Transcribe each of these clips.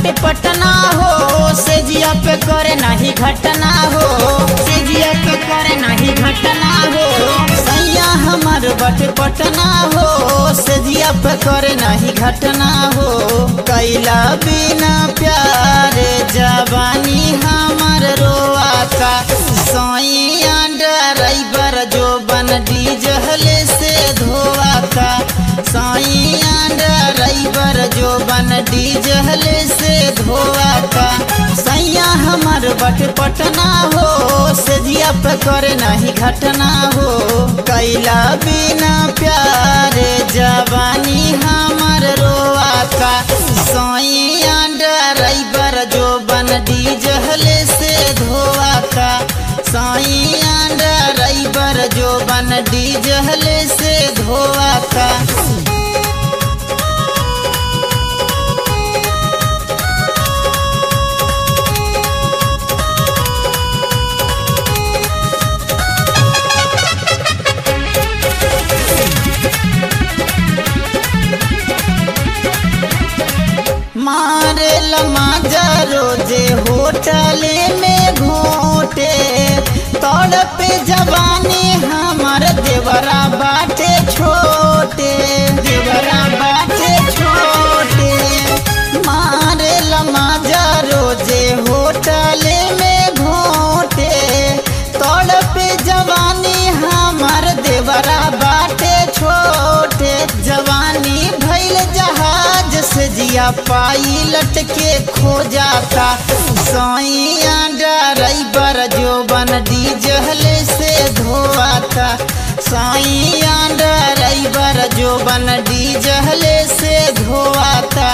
बटे पटना हो से जिया पे करे नाही घटना हो से जिया पे करे नाही घटना हो सैया हमर बटे पटना हो से जिया पे करे नाही घटना हो कैला बिना प्यार जवानी हमर रोआता सैया ड्राइवर जो बन डीजल से धोआता सैया ड्राइवर जो बन डीजल से धोआता सैया हमर बट पटना हो से जिया पे करे नहीं घटना हो कैला बिना प्यार जवानी हमर रोआता सैया ड्राइवर जो बन डीजल से धोआता सैया ड्राइवर जो बन डीजल से धोआता मारे लमाजा रोजे होटले में घोटे तोड़ पे जवानी हमार देवरा बाटे छोटे देवरा बाटे छोटे मारे लमाजा रोजे होटले में घोटे तोड़ पे जवानी हमार देवरा बाटे छोटे जवानी भैल जहाज से जिया पाइलट के खो जाता सैया ड्राइवर जो बन डीजल से धोआता सैया ड्राइवर जो बन डीजल से धोआता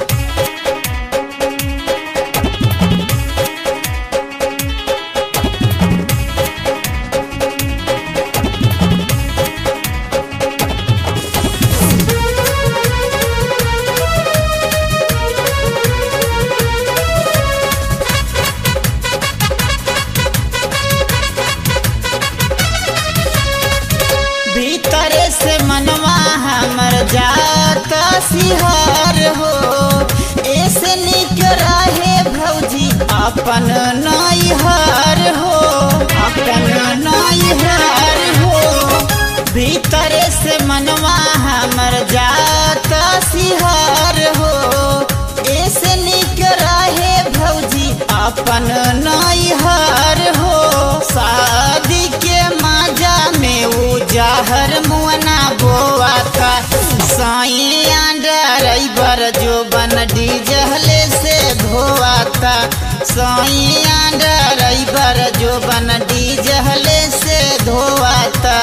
भीतर से मनवा हमर जाता सिहार हो ऐसे निक रहे भौजी अपन नैहर हो अपन नैहर हो भीतर से मनवा हमर जाता सिहार हो ऐसे निक रहे भौजी अपन नैहर हो शादी के माजा में उजाहर मुअना बोआ था सैया ड्राइवर जो बन डीजल से धोआ था सैया ड्राइवर जो बन डीजल से धोआ था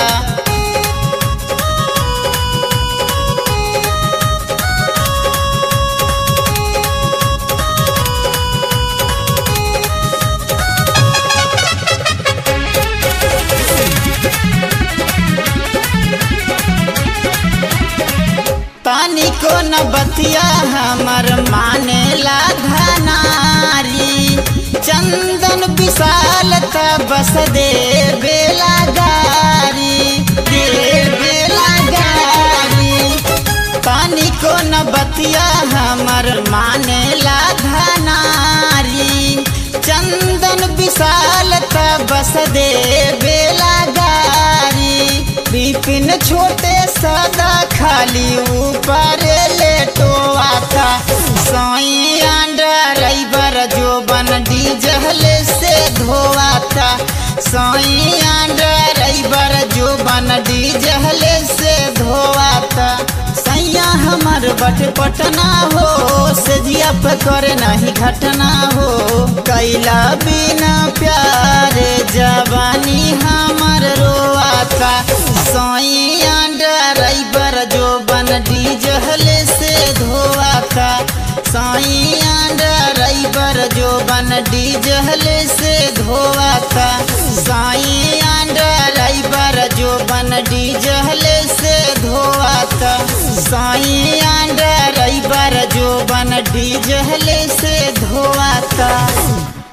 पानी को न बतिया हमर माने ला धनारी चंदन विशाल त बस दे बेला गारी दे बेला गारी पानी को न बतिया हमर माने ला धनारी चंदन विशाल त बस दे बेला गारी बिपिन छोटे सदा खाली ऊपर लेटोआ था सैया ड्राइवर जो बन डीजल से धोआ था सैया ड्राइवर जो बन डीजल से धोआ था सैया हमर बट पटना हो से जिया पे करे नहीं घटना हो कैला बिना प्यार जवानी हमर रोआता सैया ड्राइवर जो बन डीजल से धोआता सैया ड्राइवर जो बन डीजल से धोआता सैया ड्राइवर जो बन डीजल से धोआता सैया ड्राइवर जो बन डीजल से धोआता